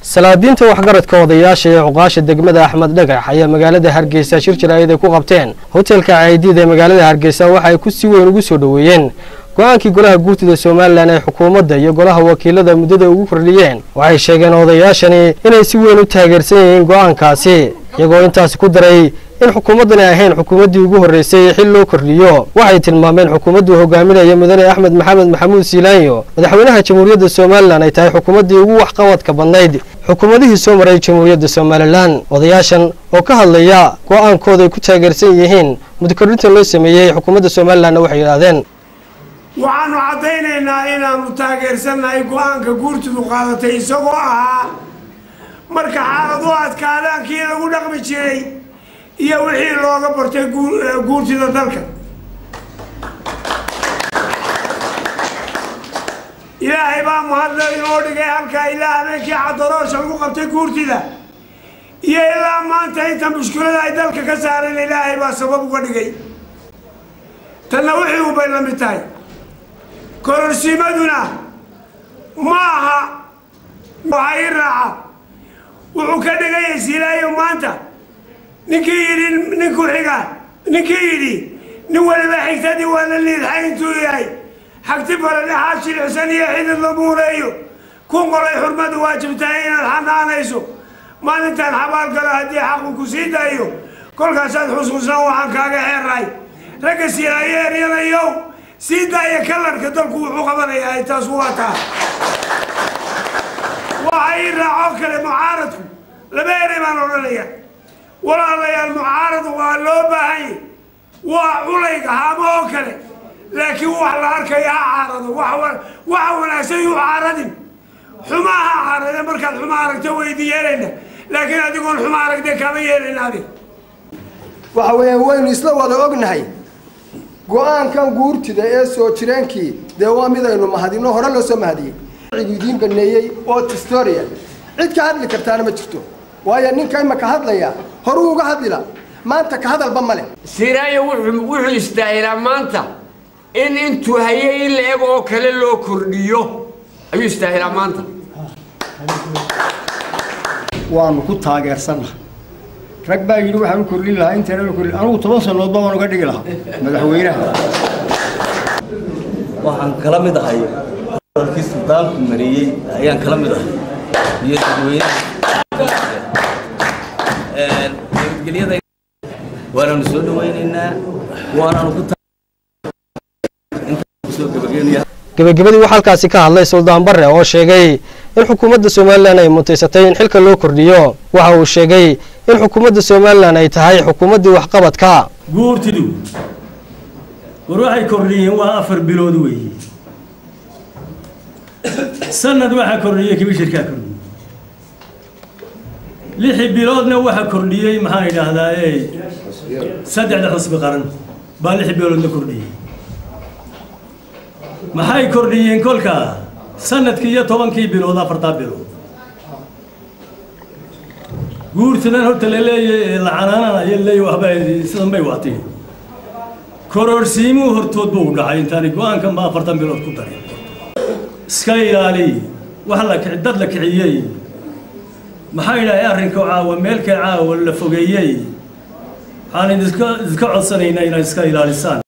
salaadiinta waxgaradka odayaasha ee cuqaasha degmada axmed dhagax ayaa magaalada hargeysa shir jaraa'id ay ku qabteen hotelka caydiid ee magaalada hargeysa waxa ay ku si weyn ugu soo dhoweeyeen go-aankii golaha guurtida somalilan ay xukuumadda iyo golaha wakiilada muddada ugu kordhiyeen waxay sheegeen odayaashani inay si weyn u taageersan yihiin go-aankaasi iyagoo intaasi ku daray in xukuumaddani ahayn xukuumaddii ugu horreysay xil loo kordhiyo waxay tilmaameen xukuumaddu hogaaminaya mudane axmed maxamed maxamuud siilaanyo madaxweynaha jamhuuriyadda somalilan ay tahay xukuumaddii ugu waxqabadka badnayd xukuumadihii soo maray jamhuuriyadda somalilan odayaashan oo ka hadlaya go-aankooda ay ku taageersan yihiin mudakordhintan loo sameeyey xukuumadda somalilanna waxay yidhaahdeen waxaanu caddaynaynaa inaannu taageersannahay go-aanka guurtidu qaadatay isagoo ahaa marka xaaladu adkaadaankii lagu dhaqmi jiray iyo wixii looga bartay guurtida dalka ilaahay baa mahadle inoo dhigay halkaa ilaa habeenkii cadaroosha lagu qabtay guurtida iyo ilaa maanta inta mushkilada ay dalka ka saareen ilaahay baa sabab uga dhigay tanna wixii ubay la mid tahay kororsiimaduna ma aha waxaa ii raaca wuxuu ka dhigaya silaayo maanta ninkii yidhi ninku xiga ninkii yidhi nin waliba xigtadii waa la liidxay intuu yahay xagti baradhaxaa shilixsan iyo xidid la muureeyo ku qolay xurmadu waajibtahay inaad xanaanayso maalintaan xabaal galo haddii xaqu ku sii daayo kolkaasaad xusxusnaan waxaan kaaga xeerray ragga silaayo eryanayow sii daaya kalarka dalku wuxuu qabanayaa taas waa taa waxa ii raacoo kale mucaaradku laba erey baan odhanaya walaalayaal mucaarad waa loo baahanya waa culayga haamo oo kale laakiin wax la arkaya ha caarado waxa wanaagsan yuu caaradin xuma ha caarade markaad xuma aragta weydi yeelayna laakiin adigoon xuma aragde kama yeelayna adig waxa weeyaan waynu isla wada ognahay go-aankan guurtida ee soo jireenkii dee waa midaynu mahadino hore loo soo mahadiyey idiin baneeyey oo tistoria cid ka hadli kartaana ma jirto waayo ninka imaka hadlaya horuu uga hadlila maanta ka hadalba ma leh siraayo wuxuu istaahilaa maanta in intuu hayay in la eg oo kale loo kordhiyo ayuu istaahilaa maanta waanu ku taageersannaha rag baa yidhi waxaan u kordhin lahaa intana la kordhin anugu toban sannoodba waan uga dhigi lahaa madaxweynaha waxaan kala mid ahay warkii suldaanku mariyey ayaan kala mid ahay iyo dadweynaha nabadgelyada waanaanu soo dhawaynaynaa waanaanu ku soo gabageenaya gebagabadii waxaa halkaasi ka hadlay suldaan barre oo sheegay in xukuumadda somalilan ay mutaysatay in xilka loo kordhiyo waxa uu sheegay in xukuumadda somalilan ay tahay xukuumaddii waxqabadka guurtidu war waxay kordhiyeen waa afar bilood weeye sanad waxaa kordhiyey kibishirkaa kordhiyey lixi biloodna waxaa kordhiyey maxaan idhaahdaa e saddexda xusbi qaran baa lixi biloodna kordhiyey maxay kordhiyeen kolkaa sanadkii iyo tobankii bilood afartaa bilood guurtidan horta la leeyahy la canaananayo leeya waxba sidan bay waatay kororsiimuu hortood buu dhacay intaani go-aankan ba afartan bilood ku darin iska ilaali wax la kici dad la kiciyey maxaa idhahay arrinka caawa meelka caawa la fogeeyey waxaan idinka iska codsanaynaa inaad iska ilaalisaan